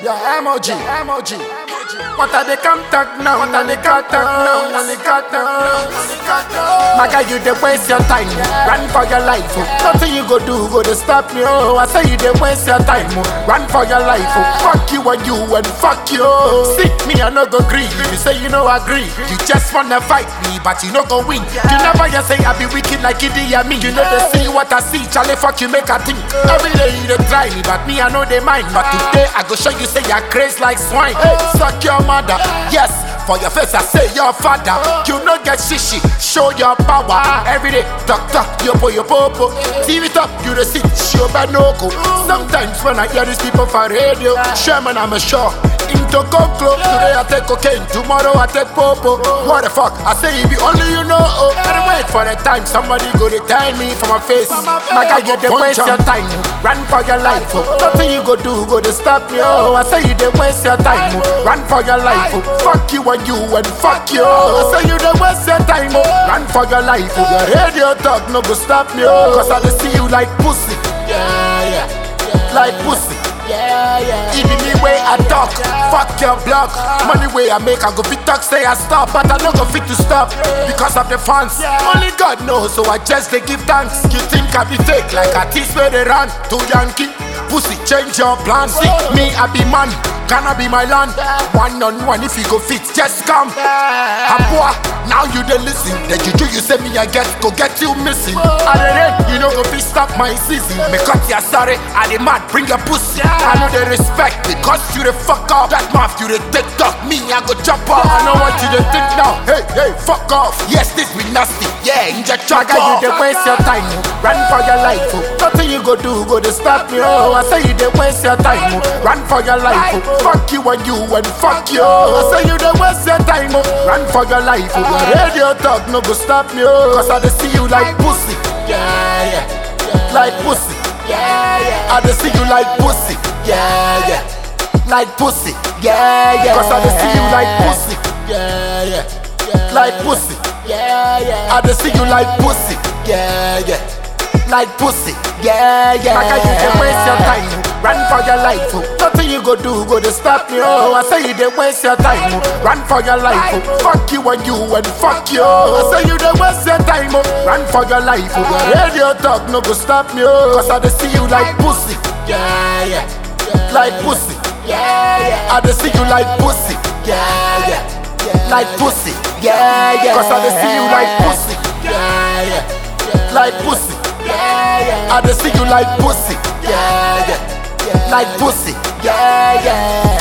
Yeah, emoji, emoji. What are they contact now? What are they contact now? What are they contact now? My guy, you dey waste your time. Run for your life. oh. Nothing you go do go to stop me. Oh, I say you dey waste your time. oh. Run for your life. Oh. Fuck you and you and fuck you. See me, I no go agree. You say you no agree. You just wanna fight me, but you no go win. You never just say I be wicked like Idi Amin. You know they see what I see. Charlie, fuck you, make a think. Every day you dey try me, but me I know they mind. But today I go show you say you're crazy like swine. Hey, suck your mother. Yes. For your face, I say your father. You no get shishi, show your power. Every day, doctor, yopo yopo. TV top, you the sit, show banoko. Sometimes when I hear these people for radio, Sherman, I'm a sure. Into conclo, today I take cocaine, tomorrow I take popo. What the fuck? I say it be only you know. Oh, and wait for the time somebody go to tell me for my face. My guy, you dey waste your time. Run for your life. Oh. Nothing you go do go to stop me. Oh, I say you dey waste your time. Oh. Run for your life. Oh. Fuck you and you and fuck you. I say you dey waste your time. Oh. Run for your life. Oh. Your radio talk no go stop me. Oh. Cause I dey see you like pussy. Yeah, yeah. Like pussy. Yeah, yeah. Even me way I talk, fuck your block. Money way I make, I go fit talk, say I stop, but I no go fit to stop because of the fans. Only God knows, so I just they give thanks. You think I be fake like a tease where they run to Yankee? Pussy, change your plan. See me, I be man. Can I be my land? One on one, if you go fit, just come. Abua, now you dey listen. The juju you say me I get, go get you missing. I dey rain, you know go fit stop my season. Me cut ya sorry, I dey mad, bring your pussy. I know they respect because you the fuck up. That mouth you the take talk, me I go jump off. I know what you dey think now. Hey, hey, fuck off. Yes, this be nasty. Yeah, inject your guy, you dey waste your time. oh. Run for your life. Oh. Nothing you go do go to stop me. Oh, I say you dey waste your time. Oh. Run for your life. Oh. Fuck you and you and fuck you. I say you dey waste your time. Oh. Run for your life. Oh. Your radio talk no go stop me. Oh. Cause I dey see you like pussy. Yeah, yeah. Like pussy. Yeah, yeah. I dey see you like pussy. Yeah, yeah. Like pussy. Yeah, yeah. Cause I dey see you like pussy. Yeah, yeah. Like pussy. Yeah, yeah. I dey see you like pussy. Yeah, yeah. Like pussy. Yeah, yeah. Like you dey waste your time. Run for your life. Oh. Nothing you go do go to stop me. Oh, I say you dey waste your time. Oh. Run for your life. Oh. Fuck you and you and fuck you. I say you dey waste your time. Oh. Run for your life. Oh. Your radio talk no go stop me. Oh. Cause I dey see you like pussy. Yeah, yeah. Like pussy. Yeah, yeah. I dey see you like pussy. Yeah, yeah. Like pussy. Yeah, yeah. Cause I dey see you like pussy. Yeah, yeah. Like pussy. Yeah, yeah. I dey see you like pussy. Yeah, yeah. Like pussy. Yeah, yeah.